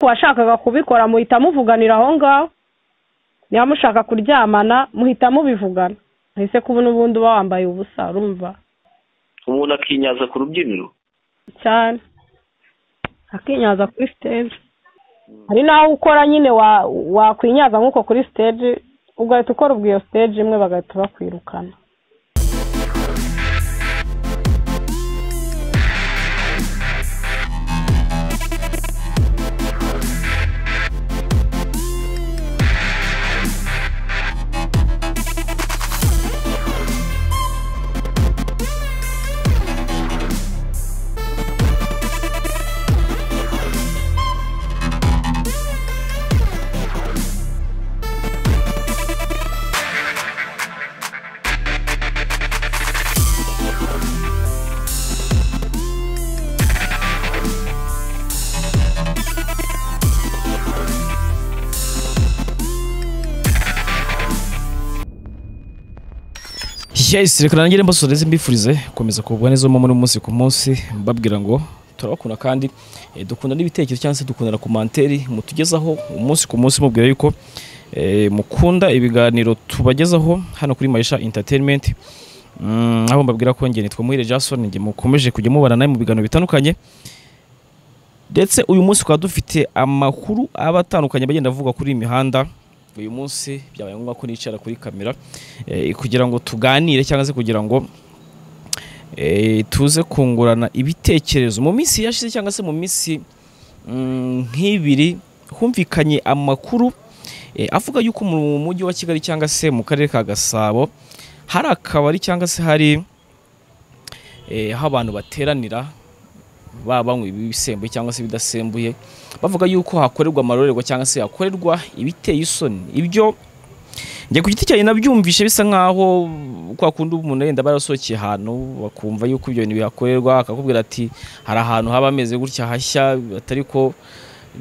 washakaga kubikora muhita muvuganira aho ngaho niba mushaka kuryamana muhita mubivugana ese kuba n'ubundi uba wambaye ubusa urumva umuntu akinyaza ku rubyiniro cyane akinyaza kuri siteje hari n'aho ukora nyine wa- wakwinyaza nk'uko kuri siteje ugahita ukora ubwo iyo siteje imwe bagahita bakwirukana yes reka nangire mbasura ndetse mbifurize gukomeza kugubwa neza muri umunsi ku munsi mbabwira ngo turabakunda kandi eh, dukunda n'ibitekerezo cyangwa se dukundana komanteri mutugezaho umunsi ku munsi mubwira yuko eh, mukunda ibiganiro tubagezaho hano kuri Maisha Entertainment Mm, aho mbabwira ko nge nitwa Muhire Jason nge mukomeje kujya mubana nawe mu biganiro bitandukanye ndetse uyu munsi tukaba dufite amakuru aba atandukanye bagenda avuga kuri iyi mihanda uyu munsi byabaye ngombwa ko nicara kuri kamera eh, kugira ngo tuganire cyangwa se kugira ngo eh, tuze kungurana ibitekerezo mu minsi yashize cyangwa se mu minsi mm, nk'ibiri humvikanye amakuru eh, avuga yuko mu mujyi wa kigali cyangwa se mu karere ka gasabo hari akabari cyangwa se hari eh, aho abantu bateranira baba banywa ibisembuye cyangwa se ibidasembuye bavuga yuko hakorerwa amarorerwa cyangwa se hakorerwa ibiteye isoni ibyo njye ku giti cyanjye nabyumvishe bisa nk'aho kwa kundi umuntu yenda barasohokeye ahantu bakumva yuko ibyo bintu bihakorerwa akakubwira ati hari ahantu haba hameze gutya hashya atari ko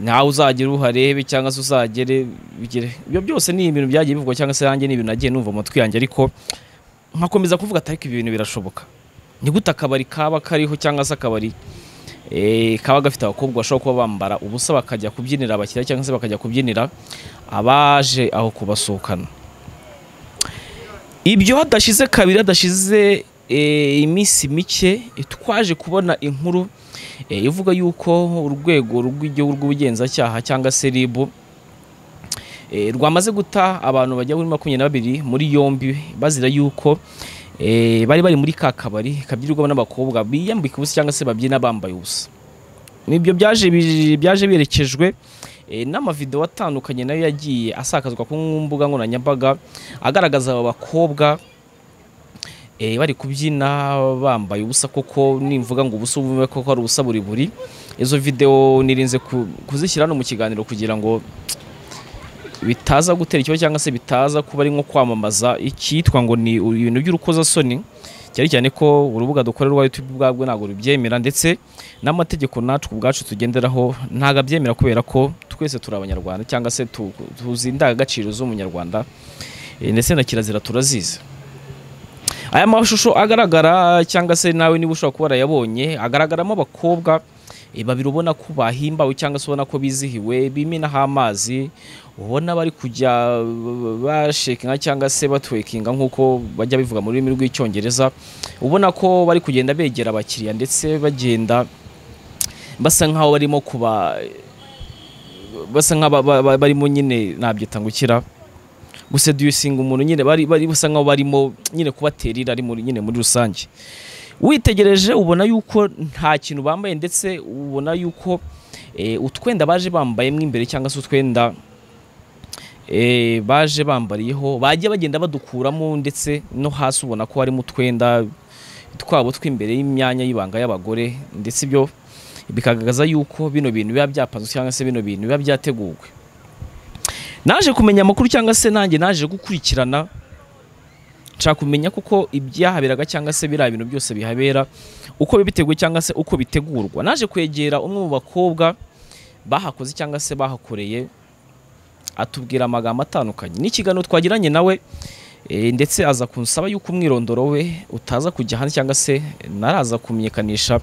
ntawe uzagera uharebe cyangwa se uzagere bigere ibyo byose ni ibintu byagiye bivugwa cyangwa se yanjye ni ibintu nagiye numva mu matwi yanjye ariko nkakomeza kuvuga ati ariko ibyo bintu birashoboka ni gute akabari kaba kariho cyangwa se akabari eh, kaba gafite abakobwa bashobora kuba bambara ubusa bakajya kubyinira abakiriya cyangwa se bakajya kubyinira abaje aho kubasohokana ibyo hadashize kabiri hadashize eh, iminsi mike twaje kubona inkuru eh, ivuga yuko urwego rw'igihugu rw'ubugenzacyaha cyangwa se ribu eh, rwamaze guta abantu bajya muri makumyabiri na babiri muri yombi bazira yuko eh, bari bari muri ka kabari kabyirirwamo n'abakobwa biyambika ubusa cyangwa se babyina bambaye ubusa nibyo byaje bi- byaje biherekejwe eh, n'amavidewo atandukanye nayo yagiye asakazwa ku mbuga nkoranyambaga agaragaza aba bakobwa eh, bari kubyina bambaye ubusa koko nimvuga ngo ubusa ubume koko ari ubusa buri buri izo video nirinze ku- kuzishyira no mu kiganiro kugira ngo bitaza gutera ikibazo cyangwa se bitaza kuba ari nko kwamamaza icyitwa ngo ni ibintu by'urukozasoni cyane cyane ko urubuga dukorerwa YouTube ubwabwo ntabwo rubyemera ndetse n'amategeko natwe ubwacu tugenderaho ntabwo abyemera kubera ko twese turi abanyarwanda cyangwa se tu- tuzi indangagaciro z'umunyarwanda eh, ndetse na kirazira turazizi aya mashusho agaragara cyangwa se nawe niba ushobora kuba warayabonye agaragaramo abakobwa eh, babiri ubona ko bahimbawe cyangwa se ubona ko bizihiwe bimenaho amazi ubona bari kujya bashekinga cyangwa se batwekinga nk'uko bajya bivuga mu rurimi rw'icyongereza ubona ko bari kugenda begera abakiriya ndetse bagenda basa nk'aho barimo kuba basa nk'aho barimo nyine nabyita ngo ukira guseduyusinga umuntu nyine bari bari basa nk'aho barimo nyine kubaterera ari muri nyine muri rusange witegereje ubona yuko nta kintu bambaye ndetse ubona yuko eh, utwenda baje bambaye mo imbere cyangwa se utwenda eh, baje bambariyeho bajya bagenda badukuramo ndetse no hasi ubona ko harimo utwenda twabo tw'imbere y'imyanya y'ibanga y'abagore ndetse ibyo bikagaragaza yuko bino bintu biba byapanzwe cyangwa se bino bintu biba byateguwe naje kumenya amakuru cyangwa se nanjye naje gukurikirana nshaka kumenya kuko ibyahaberaga cyangwa se biriya bintu byose bihabera uko biba biteguye cyangwa se uko bitegurwa naje kwegera umwe mu bakobwa bahakoze cyangwa se bahakoreye atubwira amagambo atandukanye ni ikiganiro twagiranye nawe eh, ndetse aza kunsaba yuko umwirondoro we utaza kujya hanze cyangwa se naraza kumenyekanisha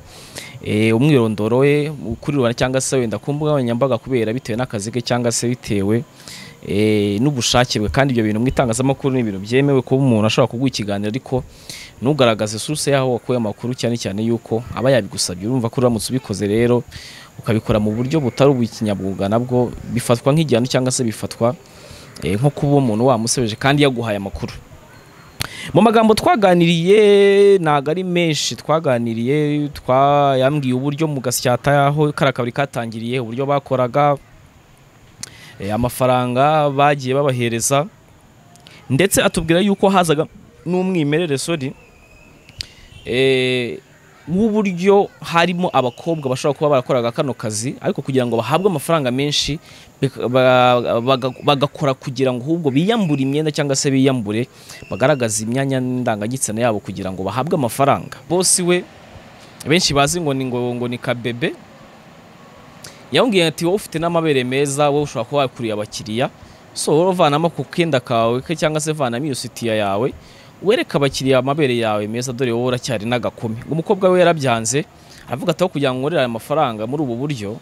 eh, umwirondoro we ukurirana cyangwa se wenda ku mbuga nkoranyambaga kubera bitewe n'akazi ke cyangwa se bitewe eh, n'ubushake bwe kandi ibyo bintu mu itangazamakuru ni ibintu byemewe kuba umuntu ashobora kuguha ikiganiro ariko ntugaragaze source yaho wakuye amakuru cyane cyane yuko aba yabigusabye urumva ko uramutse ubikoze rero ukabikora mu buryo butari ubw'ikinyabwuga nabwo bifatwa nk'igihano cyangwa se bifatwa eh, nko kuba umuntu wamusebeje kandi yaguhaye amakuru mu magambo twaganiriye ntago ari menshi twaganiriye twayambwiye uburyo mu gasyata aho kariya kabari katangiriye uburyo bakoraga eh, amafaranga bagiye babahereza ndetse atubwira yuko hazaga n'umwimerere sori eh, w'uburyo harimo abakobwa bashobora kuba barakoraga kano kazi ariko kugira ngo bahabwe amafaranga menshi bika- ba- baga- bagakora kugira ngo ahubwo biyambure imyenda cyangwa se biyambure bagaragaza imyanya ndangagitsina yabo kugira ngo bahabwe amafaranga bosi we benshi bazi ngo ni ngo ngo ni kabebe yambwiye ati wowe ufite n'amabere meza wowe ushobora kuba wakuriye abakiriya so wowe uvanamo ku kenda kawe ke cyangwa se vanamo iyo sitiya yawe wereka abakiriya amabere yawe meza dore wowe uracyari n'agakome umukobwa we yarabyanze aravuga ati aho kugira ngo nkorere aya mafaranga muri ubu buryo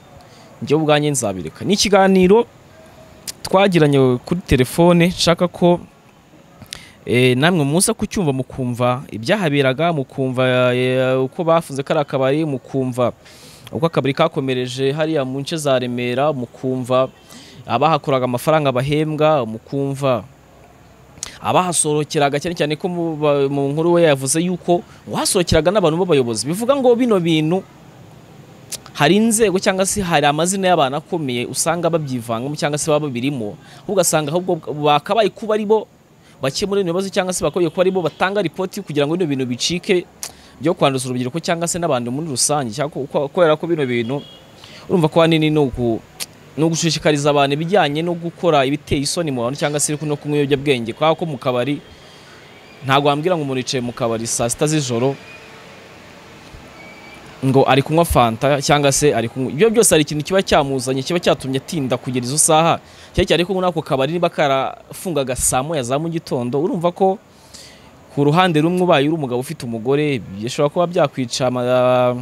njye ubwanjye nzabireka ni ikiganiro twagiranye kuri telefone nshaka ko eh, namwe muza kucyumva mukumva ibyahaberaga mukumva eh, uko bafunze kariya kabari mukumva uko akabari kakomereje hariya mu nce za remera mukumva abahakoraga amafaranga bahembwa mukumva abahasohokeraga cyane cyane ko mu- ba- mu nkuru we yavuze yuko uhasohokeraga n'abantu b'abayobozi bivuga ngo bino bintu hari inzego cyangwa se hari amazina y'abantu akomeye usanga babyivangamo cyangwa se baba babirimo ugasanga ahubwo bakabaye kuba ari bo bakemura ibintu bibazo cyangwa se bakwiye kuba ari bo batanga ripoti kugira ngo bino bintu bicike byo kwanduza urubyiruko cyangwa se n'abantu muri rusange cyangwa ko- ko- kubera ko bino bintu urumva ko ahanini ni uku ni ugushishikariza abantu ibijyanye no gukora ibiteye isoni mu bantu cyangwa se no kunywa ibiyobyabwenge kubera ko mu kabari ntabwo wambwira ngo umuntu yicaye mu kabari saa sita z'ijoro ngo ari kunywa fanta cyangwa se ari kunywa ibyo byose hari ikintu kiba cyamuzanye kiba cyatumye atinda kugera izo saha cyane cyane ko muri ako kabari niba karafungaga saa moya za mu gitondo urumva ko ku ruhande rumwe ubaye uri umugabo ufite umugore bishobora kuba byakwica ama-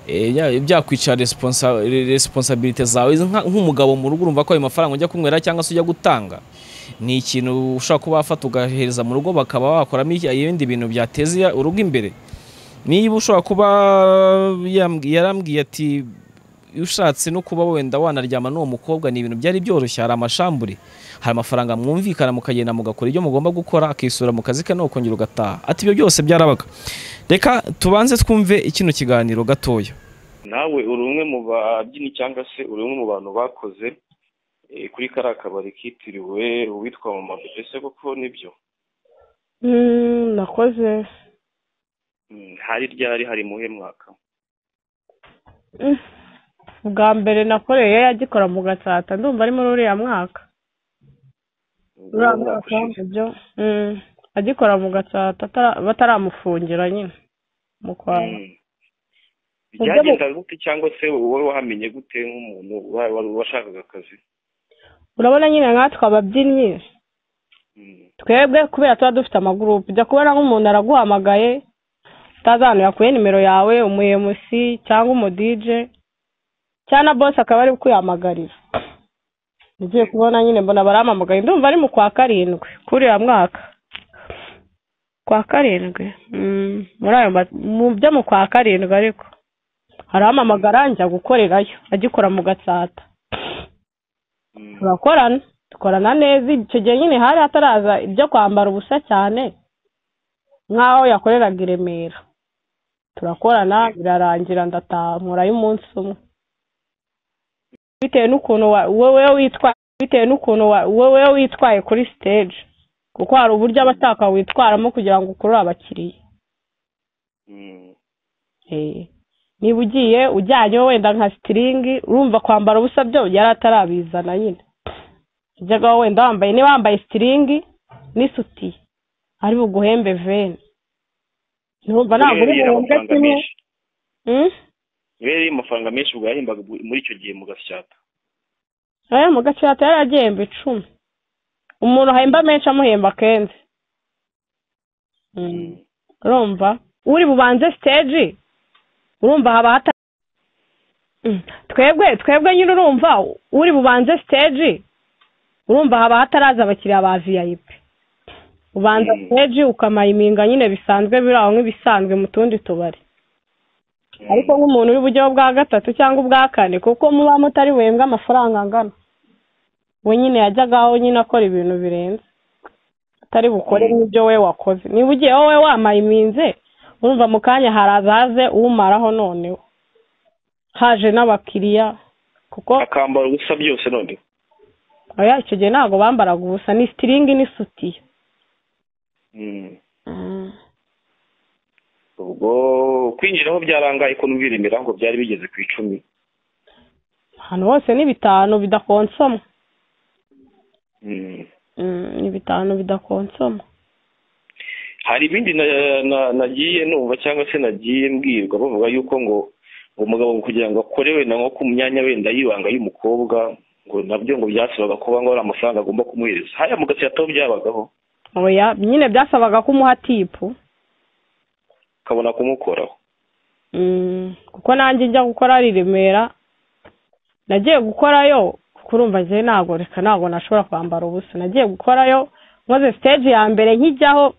eh, bya- byakwica responsa- re- responsibility zawe nka- nk'umugabo mu rugo urumva ko ayo mafaranga ujya kunywera cyangwa se ujya gutanga ni ikintu ushobora kuba wafata ugahereza mu rugo bakaba wakoramo iki- ibindi bintu byateza urugo imbere niba ushobora kuba yambwi- yarambwiye ati ushatse no kuba wenda wanaryama n'uwo mukobwa ni ibintu byari byoroshye hari amashambure hari amafaranga mwumvikana mukagenda mugakora ibyo mugomba gukora akisura mu kazi ke no kongera ugataha ati ibyo byose byarabaga reka tubanze twumve kino kiganiro gatoya nawe uri umwe mu babyinnyi cyangwa se uri umwe mu bantu bakoze eh, kuri kariya kabari kitiriwe uwitwa mama mbese koko nibyo Mm, nakoze Mm, hari ryari hari mu he mwaka Mm. bwa mbere nakoreye yagikora mu gatsata ndumva ari muri uriya mwaka uriya mwaka ibyo Mm, agikora mu gatsata atara- bataramufungira nyine mu kwa Mm. byagenda gute cyangwa se wowe wahamenye gute nk'umuntu wa- wa- washakaga akazi urabona nyine nkatwe ababyinnyi Mm. twebwe kubera tuba dufite amagurupe ujya kubona nk'umuntu araguhamagaye utazi ahantu yakuye nimero yawe umuyemusi cyangwa umudije cyangwa na bose akaba ari kuyihamagarira ugiye kubona nyine mbona barampamagaye ndumva ari mu kwa karindwi kuri uriya mwaka kwa karindwi Mm, muri ayo ma- mu byo mu kwa karindwi ariko arampamagara njya gukorerayo agikora mu gatsata Mm. turakorana dukorana neza icyo gihe nyine hari hataraza ibyo kwambara ubusa cyane nk'aho yakoreraga i remera turakorana birarangira ndataha nkorayo umunsi umwe bitewe n'ukuntu wa- wowe witwaye bitewe n'ukuntu wa- wowe witwaye kuri stage kuko hari uburyo aba ashaka witwaramo kugira ngo ukurure abakiriya Mm. Eh, niba ugiye ujyanye wenda nka sitiringi urumva kwambara ubusa byo yari atarabizana nyine ujyaga wenda wambaye niba wambaye sitiringi n'isuti ari buguhembe veni ntumva ntabwo uri Yari buhembwe amafaranga kimwe menshi Mm? rero iyo amafaranga menshi ubwo yahembaga bu- muri icyo gihe mu gasyata aya mu gace hata yari agihemba icumi umuntu ahemba menshi amuhemba kenshi Mm. urumva uri bubanze siteji urumva haba hata twebwe twebwe nyine urumva uri bubanze siteji urumva haba hataraza abakiriya ba viyayipi ubanza Mm. siteji ukamayiminga nyine bisanzwe biri aho nk'ibisanzwe mu tundi tubari ariko nk'umuntu uri bujyeho bwa gatatu cyangwa ubwa kane kuko muba mutari buhembwe amafaranga angana we nyine yajyaga aho nyine akora ibintu birenze atari bukore n'ibyo we wakoze niba ugiye wowe wamayiminze urumva mu kanya haraza haze umaraho noneho haje n'abakiriya kuko akambara ubusa byose none oya icyo gihe ntabwo bambaraga ubusa ni sitiringi n'isutiye Mm. ubwo kwinjiraho byarangaye ko numvirimira ngo byari bigeze ku icumi ahantu hose ni bitanu bidakonsoma Mm. Mm, ni bitanu bidakonsoma hari ibindi na- na- nagiye numva cyangwa se nagiye mbwirwa bavuga yuko ngo umugabo kugira ngo akorewe na nko ku myanya wenda y'ibanga y'umukobwa ngo nabyo ngo byasabaga kuba ngo hari amafaranga agomba kumuhereza hariya mu gatsiyataho byabagaho oya nyine byasabaga ko umuha tipu ukabona kumukoraho Mm, kuko nanjye njya gukora ari i remera nagiye gukorayo kurumva njye ntabwo reka ntabwo nashobora kwambara ubusa nagiye gukorayo nkoze siteji ya mbere nkijyaho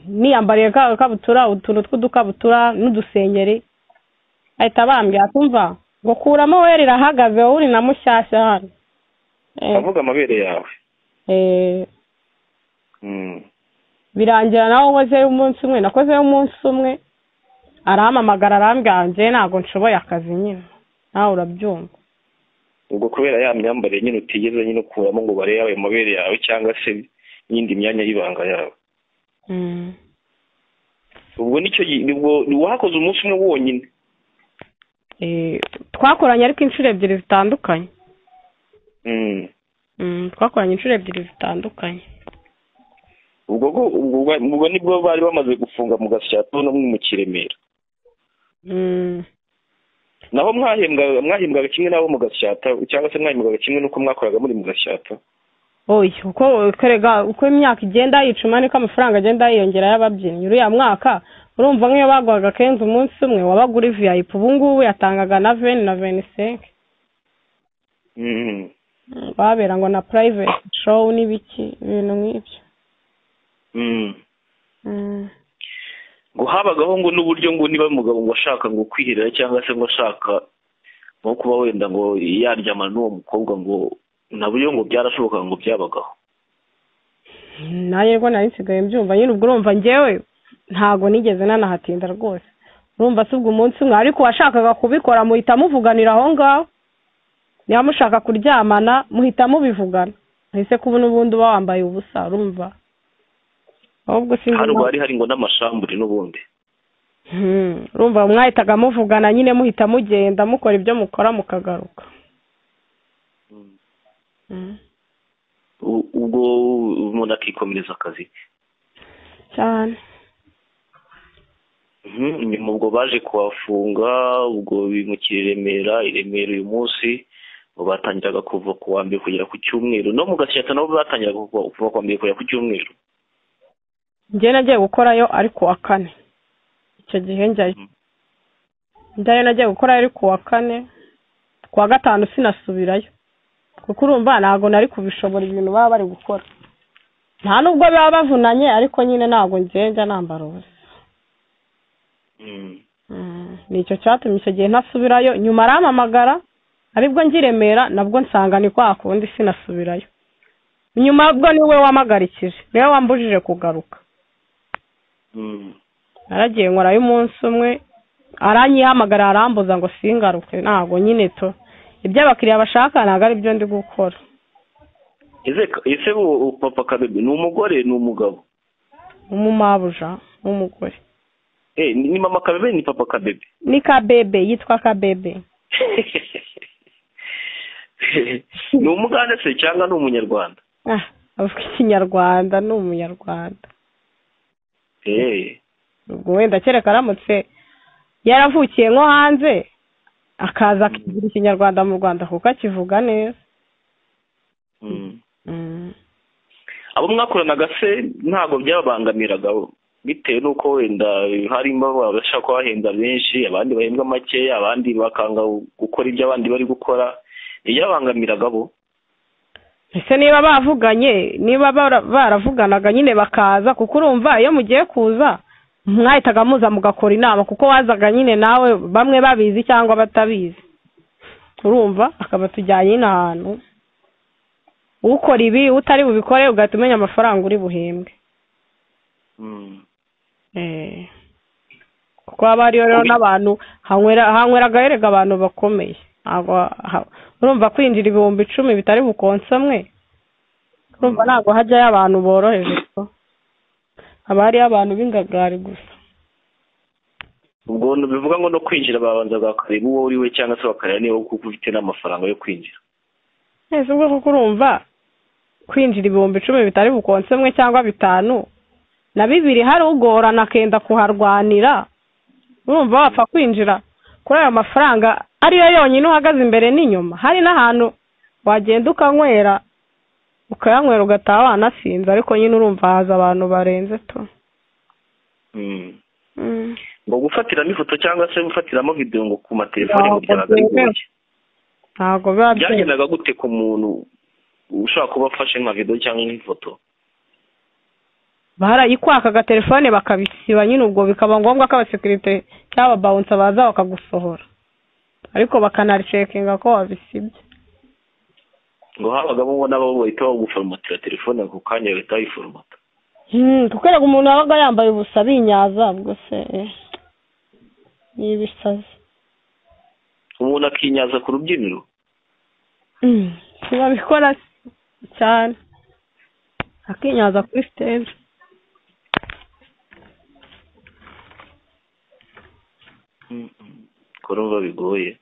niyambariye ka kabutura utuntu tw'udukabutura n'udusengeri ahita bambwira ati umva ngo kuramo wera irahagaze wowe uri na mushyashya hano Eh, avuga amabere yawe eh, Mm. birangira nawe nkozeyo umunsi umwe nakozeyo umunsi umwe arampamagara arambwira njye ntabwo nshoboye akazi nyine nawe urabyumva ubwo kubera ya myambarire nyine utigeze nyine ukuramo ngo barebe ayo mabere yawe cyangwa se n'iyindi myanya y'ibanga yawe Mm. ubwo nicyo gi- ubwo wakoze umunsi umwe wonyine Eh, twakoranye ariko inshuro ebyiri zitandukanye Mm. Mm, twakoranye inshuro ebyiri zitandukanye ubwo bwo- ubwo ubwo nibwo bari bamaze gufunga mu gasyato no mu kiremera Mm. naho mwahembwaga mwahembwaga kimwe n'abo mu gasyata cyangwa se mwahembwaga kimwe n'uko mwakoraga muri mu gasyata oya uko kerega uko imyaka igenda yicuma niko amafaranga agenda yiyongera y'ababyinnyi uriya mwaka urumva nk'iyo baguhaga kenshi umunsi umwe wabaga uri viyayipi ubu ngubu yatangaga na veni na veni senke Mm. babera ngo na private show n'ibiki ibintu nk'ibyo Mm. Mm. ngo habagaho ngo n'uburyo ngo niba umugabo ngo ashaka ngo kwihirira cyangwa se ngo ashaka nko kuba wenda ngo yaryamana n'uwo mukobwa ngo nabyo ngo byarashobokaga ngo byabagaho nayo rwo nari nsigaye mbyumva nyine ubwo urumva njyewe ntago nigeze nanahatinda rwose urumva si ubwo umunsi umwe ariko uwashakaga kubikora muhita muvuganira aho ngaho niba mushaka kuryamana muhita mubivugana ese kuba n'ubundi uba wambaye ubusa urumva ahubwo sinzi hari impamvu- hari hari ngo n'amashambure n'ubundi Hmm, urumva mwahitaga muvugana nyine muhita mugenda mukora ibyo mukora mukagaruka Hmm. U- ubwo umuntu akikomereza akazi cyane Mhm, nyuma ubwo baje kuhafunga ubwo bimukira i Remera i Remera uyu munsi ngo batangiraga kuva ku wa mbere kugera ku cyumweru no mu gasyata nabo batangiraga kuva kuva ku wa mbere kugera ku cyumweru njye nagiye gukorayo ari ku wa kane icyo gihe njyayo Mhm. njyayo nagiye gukorayo ari ku wa kane ku wa gatanu sinasubirayo kuko urumva ntabwo nari kubishobora ibintu baba bari gukora nta nubwo baba bavunanye ariko nyine ntabwo njye njya nambara ubusa Mhm. Mm, ni icyo cyatumye icyo gihe ntasubirayo nyuma arampamagara aribwo njye i Remera nabwo nsanga ni kwa kundi sinasubirayo nyuma bwo niwe wamagarikije niwe wambujije kugaruka Mhm. naragiye nkorayo umunsi umwe aranyihamagara arambuza ngo singaruke ntabwo nyine to ibyo abakiriya bashaka ntabwo ari byo ndi gukora ese ese u- u- papa kabebe ni umugore ni umugabo umumabuja w'umugore eh ni ni mama kabebe ni papa kabebe ni kabebe yitwa kabebe ni umugande se cyangwa ni umunyarwanda ah avuga ikinyarwanda ni umunyarwanda eh ubwo wenda kereka aramutse yaravukiye nko hanze akaza akigira ikinyarwanda mu rwanda kuko akivuga neza Mhm. Mm. abo mwakoranaga se ntabwo byababangamiraga bitewe n'uko wenda harimo abashaka kuhahembwa benshi abandi bahembwa makeya abandi bakanga gukora ibyo abandi bari gukora ntiyabangamiragabo bo ese niba bavuganye niba bara- baravuganaga nyine bakaza kuko urumva iyo mugiye kuza mwahitaga muza mugakora inama kuko wazaga nyine nawe bamwe babizi cyangwa batabizi urumva akaba tujyanye n'ahantu ukora ibi utari bubikore ugahita umenya amafaranga uri buhembwe Eh. kuko haba hariyo rero n'abantu hanywera- hanyweraga erega abantu bakomeye ntabwo ha- urumva kwinjira ibihumbi icumi bitari bukonsomwe urumva ntabwo hajyayo abantu boroheje ko haba hariyo abantu b'ingagari gusa ubwo ni- bivuga ngo no kwinjira babanza bakareba uwo uri we cyangwa se bakareba niba kuko ufite n'amafaranga yo kwinjira ese ubwo kuko urumva kwinjira ibihumbi icumi bitari bukonsomwe cyangwa bitanu na bibiri hari ugorana akenda kuharwanira urumva wapfa kwinjira kuri ayo mafaranga ariyo yonyine uhagaze imbere n'inyuma hari n'ahantu wagenda ukanywera ukayanywera ugataha wanasinze ariko nyine urumva haza abantu barenze tu Mm. ngo gufatiramo ifoto cyangwa se gufatiramo videwo ngo ku matelefone ngo byabaga ari byemewe. goke ntabwo biba byemewe byagendaga gute ku muntu ushobora kuba afashe nka videwo cyangwa nk'ifoto barayikwakaga telefone bakabisiba nyine ubwo bikaba ngombwa ko abasekirite cyangwa ababawunsa baza bakagusohora ariko bakanaricekinga ko wabisibye ngo habagamo ubona abo bahita baguforomatira telefone ako kanya bahita bayiforomata Hmm, kuko erega umuntu wabaga yambaye ubusa binyaza ubwo se eh, ni ibisazi umuntu akinyaza ku rubyiniro Hmm, ntibabikora cyane akinyaza kuri siteje ko urumva bigoye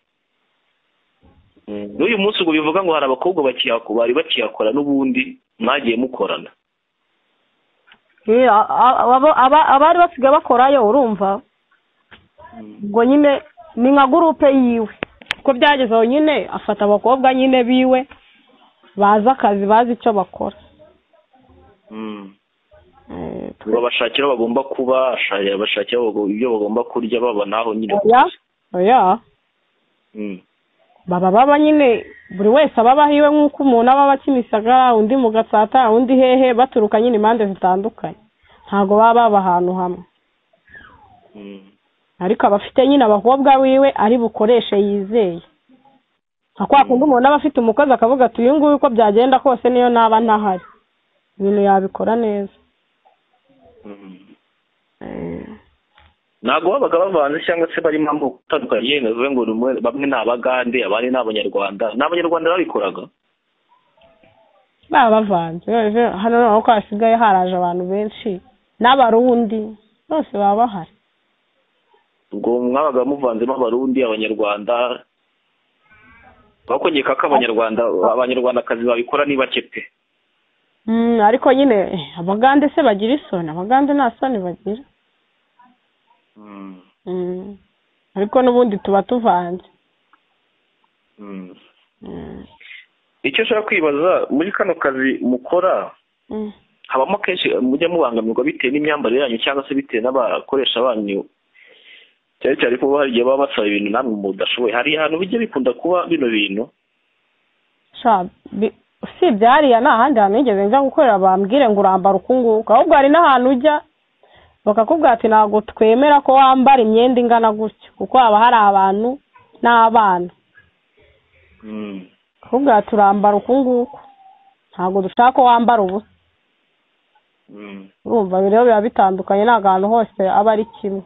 n'uyu munsi ubwo bivuga ngo hari abakobwa bakihako- bari bakiyakora n'ubundi mwagiye mukorana Eh, a- a- aba- aba- abari basigaye bakorayo urumva ubwo nyine ni nka gurupe yiwe uko byageze aho nyine afata abakobwa nyine biwe bazi akazi bazi icyo bakora Eh, twe- babashakira aho bagomba kuba asha- bashakira aho bago- ibyo bagomba kurya babona aho nyine oya oya Mm. baba baba nyine buri wese aba abaho iwe nk'uko umuntu aba aba kimisagara undi mu gatsata undi hehe baturuka nyine impande zitandukanye ntabwo baba baba ahantu hamwe Mm. ariko aba afite nyine abakobwa wiwe ari bukoreshe yizeye nka kwa kundi umuntu aba afite umukozi akavuga ati uyu nguyu uko byagenda kose niyo naba ntahari ibintu yabikora neza Mm. Eh, ntabwo babaga bavanze cyangwa se barimo amoko atandukanye navuze ngo ni umwe- bamwe ni abagande abandi ni abanyarwanda ni abanyarwanda babikoraga babavanze Ejo- hano noneho ko hasigaye haraje abantu benshi n'abarundi bose baba bahari ubwo mwabaga muvanzemo abarundi abanyarwanda bakongeka ko abanyarwanda abanyarwandakazi babikora ni bake pe Mm, ariko nyine eh, abagande se bagira isoni abagande nta soni bagira Mm. ariko n'ubundi tuba tuvanze Mm. Mm. icyo ushaka kwibaza muri kano kazi mukora Mm. habamo kenshi mujya mubangamirwa bitewe n'imyambarire yanyu cyangwa se bitewe n'abakoresha banyu cyane cyane ko hari igihe baba basaba ibintu namwe mudashoboye hari ahantu bijya bikunda kuba bino bintu sha bi- usibye hariya nta handi hantu nigeze njya gukorera bambwire ngo urambara uku nguku ahubwo hari n'ahantu ujya bakakubwira ati ntabwo twemera ko wambara imyenda ingana gutya kuko haba hari abantu n'abana bakakubwira ati urambara uku nguku ntabwo dushaka ko wambara ubusa urumva rero biba bitandukanye ntabwo ahantu hose aba ari kimwe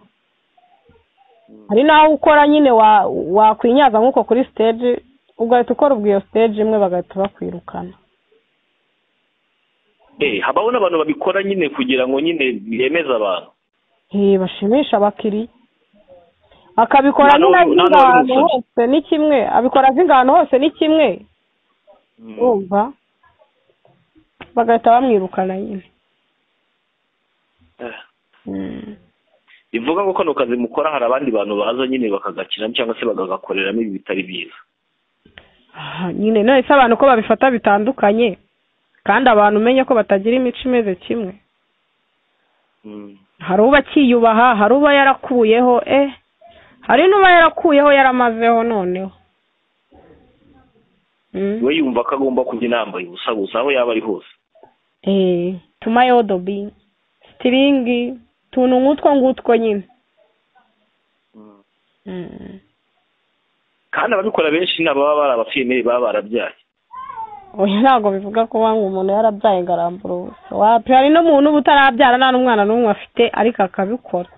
hari n'aho ukora nyine wa- wakwinyaza nk'uko kuri siteji ugahita ukora ubwo iyo siteji imwe bagahita bakwirukana Eh, habaho n'abantu babikora nyine kugira ngo nyine bemeze abantu Eh, bashimisha abakiriya akabikora Nta nyine azi n'ubu- nta n'ubu ingano umusozi. hose ni kimwe abikora azi ingano hose ni kimwe urumva bagahita bamwirukana nyine Eh. bivuga ngo kano kazi mukora hari abandi bantu baza nyine bakagakina cyangwa se bakagakoreramo ibi bitari byiza Ah, nyine none se abantu ko babifata bitandukanye kandi abantu umenye ko batagira imico imeze kimwe hari uba akiyubaha hari uba yarakuyeho eh hari n'uba yarakuyeho yaramazeho noneho Mm. we yumva ko agomba kujya inambaye ubusa gusa aho yaba ari hose eh tumayo dobi stiringi tuntu nk'utwo ngutwo nyine Mm. kandi ababikora benshi ni ababa bari abafiyemeri baba barabyaye oya ntabwo bivuga ko wanga umuntu yarabyaye ngo arambura ubusa wapi hari n'umuntu uba utarabyara nta n'umwana n'umwe afite ariko akabikora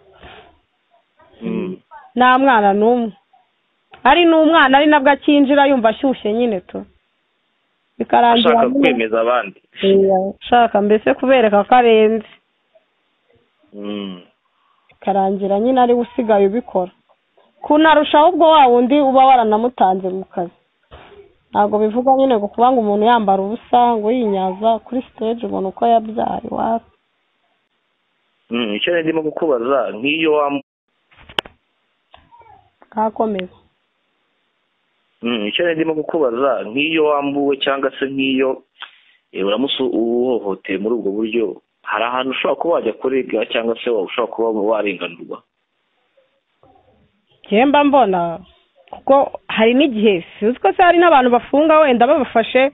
nta mwana n'umwe ari n'umwana ari nabwo akinjira yumva ashyushye nyine tu bikarangira ashaka nyine- kwemeza abandi Iya, ashaka mbese kubereka ko arenze Mm. bikarangira nyine ariwe usigaye ubikora kunarushaho ubwo wa wundi uba waranamutanze mu kazi ntabwo bivuga nyine ngo kuba ngo umuntu yambara ubusa ngo yinyaza kuri siteji ubona uko yabyaye wapi Mm, icyo nari ndimo kukubaza nk'iyo wambaye ntakomeze Mm, icyo nari ndimo kukubaza nk'iyo wambuwe cyangwa se nk'iyo eh, uramusu uhohoteye muri ubwo buryo hari ahantu ushobora kuba wajya kurega cyangwa se wa- ushobora kuba warenganurwa njyewe mba mbona kuko hari n'igihe sinzi ko se hari n'abantu bafunga wenda babafashe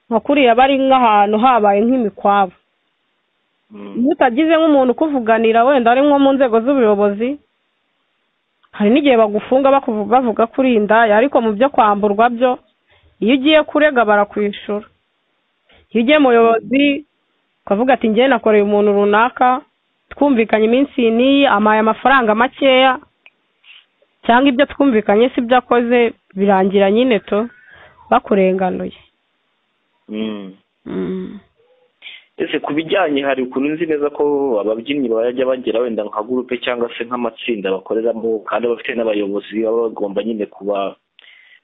nka kuriya bari nk'ahantu habaye nk'imikwabo Mm. iyo utagize nk'umuntu ukuvuganira wenda ari nko mu nzego z'ubuyobozi hari n'igihe bagufunga bakuvu- bavuga ko uri indaya ariko mu byo kwamburwa byo iyo ugiye kurega barakwishura iyo ugiye mu buyobozi ukavuga ati njyewe nakoreye umuntu runaka twumvikanye iminsi iyi n'iyi amaye amafaranga makeya cyangwa ibyo twumvikanye si byo akoze birangira nyine to bakurenganuye Mm. Mm. ese ku bijyanye hari ukuntu nzi neza ko ababyinnyi bajya bagera wenda nka gurupe cyangwa se nk'amatsinda bakoreramo kandi bafite n'abayobozi baba bagomba nyine kuba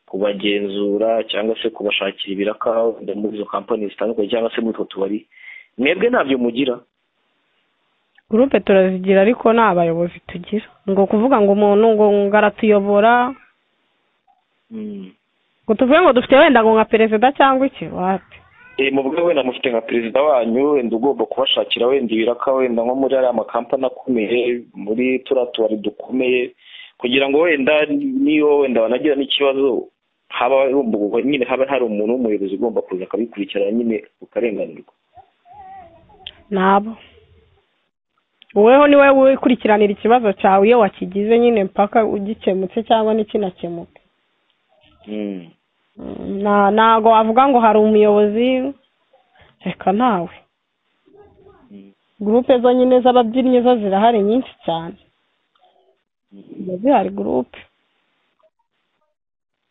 kubagenzura cyangwa se kubashakira ibiraka wenda muri izo kampani zitandukanye cyangwa se muri utwo tubari mwebwe ntabyo mugira gurupe turazigira ariko nta bayobozi tugira ngo kuvuga ngo umuntu ngo ngo aratuyobora ngo tuvuge ngo dufite wenda ngo nka perezida cyangwa iki wapi Eh, muvuge wenda mufite nka perezida wanyu wenda ugomba kubashakira wenda ibiraka wenda nko muri ariya makampani akomeye muri turiya tubari dukomeye kugira ngo wenda niyo wenda banagira n'ikibazo haba hagomba- nyine haba hari umuntu w'umuyobozi ugomba kuza akabikurikirana nyine ukarenganurwa nabo woweho ni wowe wikurikiranira ikibazo cyawe iyo wakigize nyine mpaka ugikemutse cyangwa n'ikinakemuka Mm. Mm, nta- ntago wavuga ngo hari umuyobozi reka nawe gurupe zo nyine z'ababyinnyi zo zirahari nyinshi cyane zihari gurupe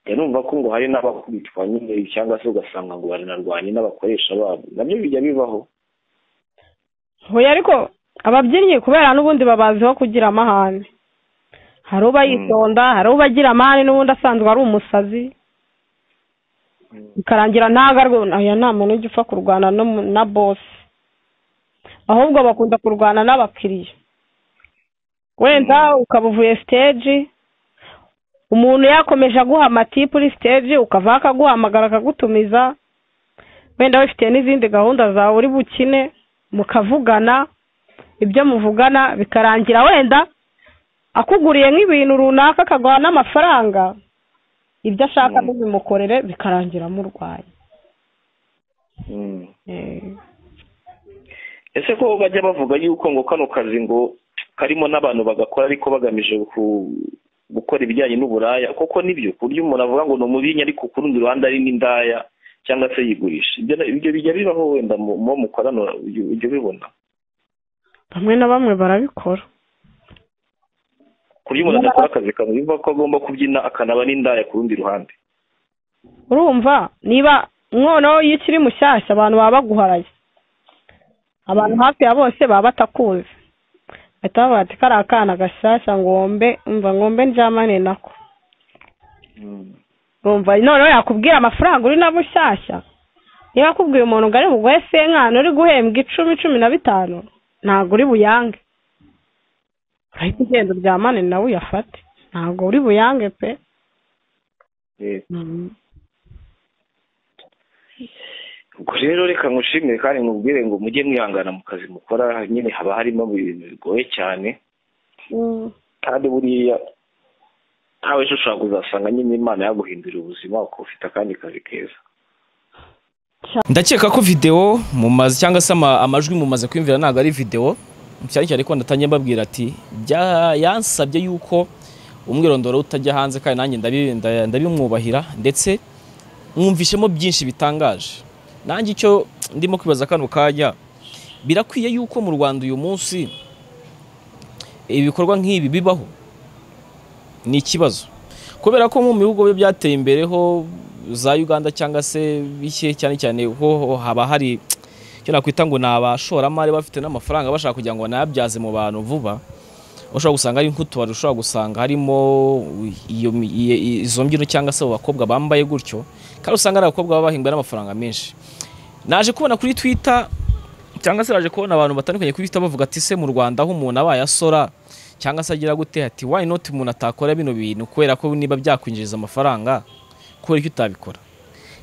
Eh, numva ko ngo hari n'abakubitwa nyine cyangwa se ugasanga ngo baranarwanye n'abakoresha babo nabyo bijya bibaho hoya ariko ababyinnyi kubera n'ubundi babaziho kugira amahane hari uba Mm. yitonda hari uba agira amahane n'ubundi asanzwe ari umusazi Mm. bikarangira ntago arwana aya nta muntu ujya upfa kurwana no mu- na bosi ahubwo bakunda kurwana n'abakiriya wenda ukaba uvuye siteji umuntu yakomeje aguha amatipu uri siteji ukavaho akaguhamagara akagutumiza wenda wifitiye n'izindi gahunda zawe uri bukine mukavugana ibyo muvugana bikarangira wenda akuguriye nk'ibintu runaka akaguha n'amafaranga ibyo ashaka Mm. ntubimukorere bikarangira murwaye Mm. Eh, ese ko bajya bavuga yuko ngo kano kazi ngo karimo n'abantu bagakora ariko bagamije ku- gukora ibijyanye n'uburaya koko nibyo ku buryo umuntu avuga ngo ni umubinyi ariko ku rundi ruhande ari n'indaya cyangwa se yigurisha ibyo na- ibyo bijya bibaho wenda mu mu mukorano ujya ujya ubibona bamwe na bamwe barabikora ku buryo umuntu adakora akazi kamwe yumva ko agomba kubyina akanaba n'indaya ku rundi ruhande urumva niba noneho iyo ukiri mushyashya abantu baba baguharaye abantu hafi ya bose baba batakuzi bahita bavuga ati kariya kana gashyashya ngombe umva ngombe ndyamane nako urumva noneho yakubwira amafaranga uri nabo ushyashya niba akubwiye umuntu ngo ari buguhe senkani uri guhembwa icumi cumi na bitanu ntabwo uri buyange urahita ugenda uryamane nawe uyafate ntabwo uri buyange pe Eh, ubwo rero reka ngushimire kandi nkubwire ngo mujye mwihangana mu kazi mukora nyine haba harimo ibintu bigoye cyane kandi buriya ntawe ejo ushobora kuzasanga nyine imana yaguhindurira ubuzima ukaba ufite akandi kazi keza ndakeka ko videwo mumaze cyangwa se ama- amajwi mumaze kwiyumvira ntabwo ari videwo cyane cyane ko natangiye mbabwira ati "Bya- yansabye yuko umwirondoro utajya hanze kandi nanjye ndabi- nda- ndabimwubahira ndetse mwumvishemo byinshi bitangaje nanjye icyo ndimo kwibaza kano kanya birakwiye yuko mu rwanda uyu munsi ibikorwa nk'ibi bibaho ni ikibazo kubera ko mu bihugu biba byateye imbere ho za uganda cyangwa se bike cyane cyane ho haba hari icyo nakwita ngo ni abashoramari bafite n'amafaranga bashaka kugira ngo banayabyaze mu bantu vuba ushobora gusanga ari nk'utubari ushobora gusanga harimo iyo mi- iye- i- izo mbyino cyangwa se abo bakobwa bambaye gutyo kandi usanga ari abakobwa baba bahembwa n'amafaranga menshi naje kubona kuri twitter cyangwa se naje kubona abantu batandukanye kuri twitter bavuga ati se mu rwanda aho umuntu abaye asora cyangwa se agira gute ati why not umuntu atakora bino bintu kubera ko niba byakwinjiriza amafaranga kubera icyo utabikora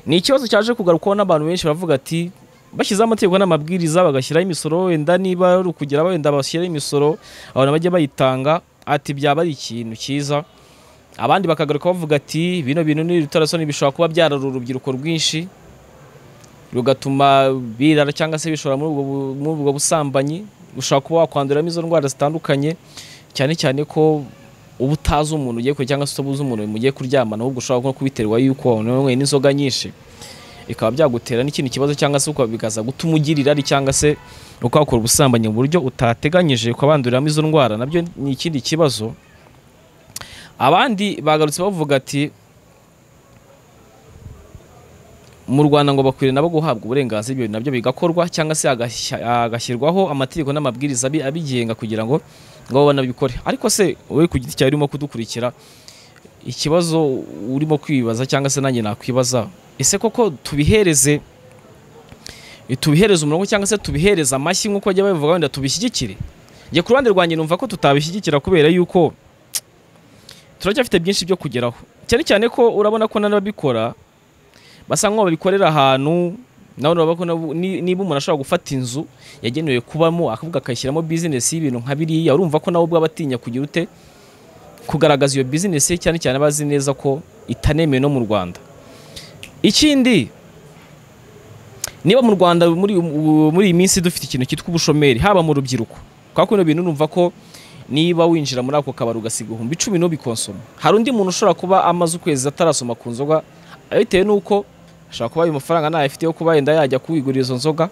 ni ikibazo cyaje kugarukwaho n'abantu benshi baravuga ati bashyizeho amategeko n'amabwiriza bagashyiraho imisoro wenda niba ari ukugera wenda bashyiraho imisoro abantu bajya bayitanga ati byaba ari ikintu cyiza abandi bakagaruka bavuga ati bino bintu n'ibitarasoni bishobora kuba byarara urubyiruko rwinshi rugatuma birara cyangwa se bishora muri ubwo bu- muri ubwo busambanyi ushobora kuba wakwanduramo izo ndwara zitandukanye cyane cyane ko uba utazi umuntu ugiye kurya cyangwa se utabuze umuntu mugiye kuryamana ahubwo ushobora no kubiterwa yuko wanyweye n'inzoga nyinshi bikaba byagutera n'ikindi kibazo cyangwa se ukaba bikaza gutuma ugira irari cyangwa se ukahakora ubusambanyi mu buryo utateganyije ukabanduriramo izo ndwara nabyo ni ikindi kibazo abandi bagarutse bavuga ati mu Rwanda ngo bakwiriye nabo guhabwa uburenganzira ibyo bintu nabyo bigakorwa cyangwa se hagashya- hagashyirwaho amategeko n'amabwiriza abi- abigenga kugira ngo ngo bo banabikore ariko se wowe ku giti cyawe urimo kudukurikira ikibazo urimo kwibaza cyangwa se nanjye nakwibaza ese koko tubihereze tubihereze umurongo cyangwa se tubihereze amashyi nk'uko bajya babivuga wenda tubishyigikire njye ku ruhande rwanjye numva ko tutabishyigikira kubera yuko turacyafite byinshi byo kugeraho cyane cyane ko urabona ko n'ababikora basa nk'aho babikorera ahantu nawe urabona ko nabo- ni- niba umuntu ashobora gufata inzu yagenewe kubamo akavuga akayishyiramo bizinesi y'ibintu nka biriya urumva ko nawe ubwaba atinya kugira ute kugaragaza iyo bizinesi cyane cyane abazi neza ko itanemewe no mu rwanda ikindi niba mu rwanda muri ubu- muri iyi minsi dufite ikintu cyitwa ubushomeri haba mu rubyiruko kubera ko bino bintu numva ko niba winjira muri ako kabari ugasiga ibihumbi icumi n'ubikonsoma hari undi muntu ushobora kuba amaze ukwezi atarasoma ku nzoga bitewe n'uko ashobora kuba ayo mafaranga ntayo afite yo kuba yenda yajya kwigurira izo nzoga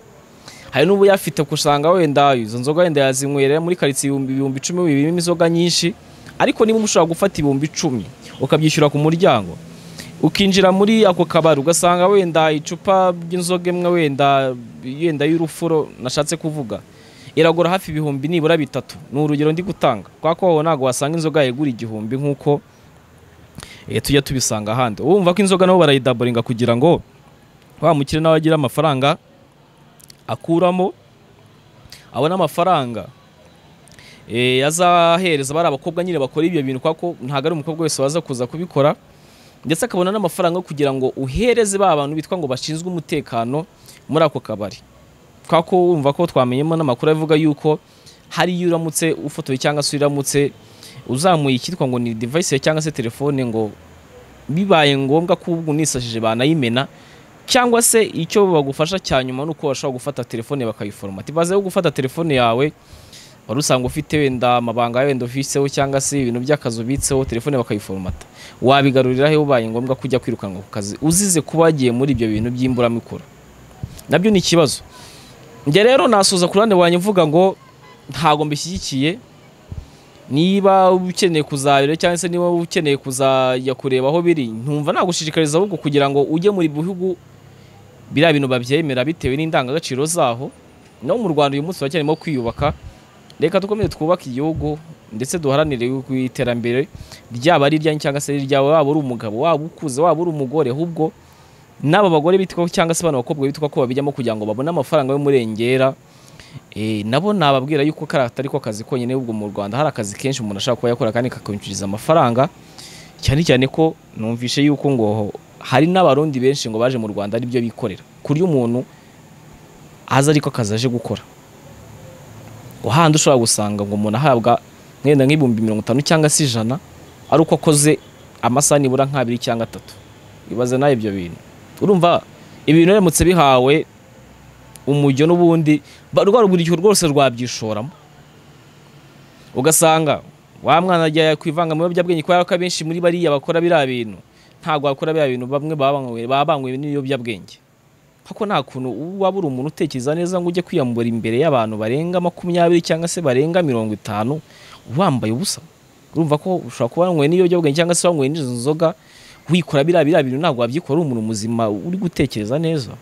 hari n'ubu yafite usanga wenda izo nzoga wenda yazinywera muri karitsiye ibihumbi ibihumbi icumi birimo inzoga nyinshi ariko niba ushobora gufata ibihumbi icumi ukabyishyura ku muryango ukinjira muri ako kabari ugasanga wenda icupa ry'inzoga imwe wenda yenda y'urufuro nashatse kuvuga iragura hafi ibihumbi nibura bitatu ni urugero ndi gutanga kubera ko aho ntabwo wasanga inzoga yegura igihumbi nk'uko eh, tujya tubisanga ahandi wumva ko inzoga nabo barayidaboringa kugira ngo wa mukire nawe agire amafaranga akuramo abone amafaranga eh, azahereza bari abakobwa nyine bakora ibyo bintu kubera ko ntabwo ari umukobwa wese waza kuza kubikora ndetse akabona n'amafaranga yo kugira ngo uhereze ba bantu bitwa ngo bashinzwe umutekano muri ako kabari kubera ko wumva ko twamenyemo n'amakuru avuga yuko hari iyo uramutse ufotoye cyangwa se uramutse uzamuye icyitwa ngo ni device cyangwa se telefone ngo bibaye ngombwa ko ubwo unisashije banayimena cyangwa se icyo bagufasha cya nyuma ni uko bashobora gufata telefone bakayiforomata ibaze yo gufata telefone yawe wari usanga ufite wenda amabanga yawe wenda ufiseho cyangwa se ibintu by'akazi ubitseho telefone bakayiforomata wabigarurira he ubaye ngombwa ko ujya kwirukanwa ku kazi uzize kuba wagiye muri ibyo bintu by'imburamikoro nabyo ni ikibazo njye rero nasoza ku ruhande wanjye mvuga ngo ntabwo mbishyigikiye niba ukeneye kuzabira cyangwa se niba ukeneye kuzajya kureba aho biri ntumva nagushishikariza ahubwo kugira ngo ujye mu bihugu biriya bintu babyemera bitewe n'indangagaciro zaho no mu rwanda uyu munsi turacyarimo kwiyubaka reka dukomeze twubake igihugu ndetse duharanire ku iterambere ryaba ari iryanyu cyangwa se ari iryawe waba uri umugabo waba ukuze waba uri umugore ahubwo n'aba bagore bitwa cyangwa se bano bakobwa bitwa ko babijyamo kugira ngo babone amafaranga y'umurengera Eh, nabo nababwira yuko kariya atari ko kazi konyine ubwo mu rwanda hari akazi kenshi umuntu ashaka kuba yakora kandi kakwinjiriza amafaranga cyane cyane ko numvishe yuko ngo hari n'abarundi benshi ngo baje mu rwanda aribyo bikorera kurya umuntu azi ariko akazi aje gukora hahandi ushobora gusanga ngo umuntu ahabwa mwenda nk'ibihumbi mirongo itanu cyangwa se ijana ari uko akoze amasaha nibura nk'abiri cyangwa atatu ibaze nawe ibyo bintu urumva ibintu biramutse bihawe umujyo n'ubundi rwa rubyiruko rwose rwabyishoramo ugasanga wa mwana ajya kwivanga mu biyobyabwenge kubera ko abenshi muri bariya bakora biriya bintu ntabwo bakora biriya bintu bamwe baba banywe n'ibiyobyabwenge kuko nta kuntu waba uri umuntu utekereza neza ngo ujye kwiyambura imbere y'abantu barenga makumyabiri cyangwa se barenga mirongo itanu wambaye ubusa urumva ko ushobora kuba wanyweye n'ibiyobyabwenge cyangwa se wanyweye n'izo nzoga wikora biriya biriya bintu ntabwo wabyikora uri umuntu muzima uri gutekereza neza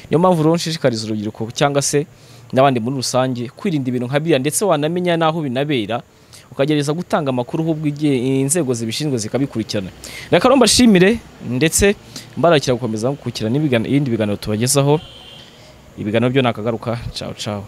niyo mpamvu rero nshishikariza urubyiruko cyangwa se n'abandi muri rusange kwirinda ibintu nka biriya ndetse wanamenya n'aho binabera ukagerageza gutanga amakuru ahubwo inzego zibishinzwe zikabikurikirana reka rero mbashimire ndetse mbarakira gukomeza gukurikirana ibindi biganiro tubagezaho ibiganiro byo ni akagaruka cawu cawu